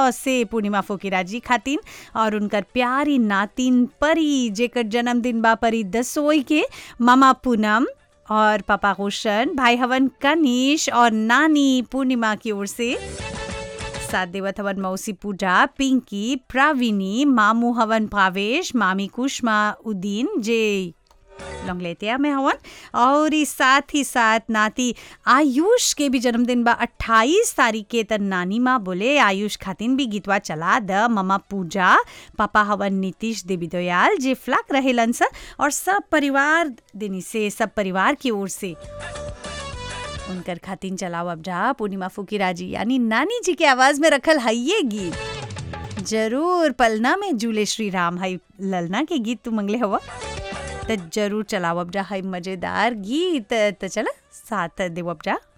से पूर्णिमा फोकिरा जी खातिन और उनकर प्यारी नातिन परी जेकर जन्मदिन बा परी दसोई के मामा पूनम और पापा रोशन भाई हवन कनिश और नानी पूर्णिमा की ओर से साथ देवत हवन मौसी पूजा पिंकी प्राविनी मामू हवन भावेश मामी कुष्मा उद्दीन जे लंगलेतिया में हवन और ई साथ ही साथ नाती आयुष के भी जन्मदिन बा 28 तारीख के त नानी माँ बोले आयुष खातिन भी गीतवा चला द ममा पूजा पापा हवन नीतीश देवी दयाल जे फ्लैक रहेलन सा और सब परिवार दिनी से सब परिवार की ओर से उनकर खातिन चलाओ अब जा पूर्णिमा फुकीरा जी यानी नानी जी के आवाज में रखल है ये गीत जरूर पलना में झूले श्री राम है ललना के गीत तू मंगले हवा तो जरूर चलाओ अब जा है मजेदार गीत तो चला साथ देव अब जा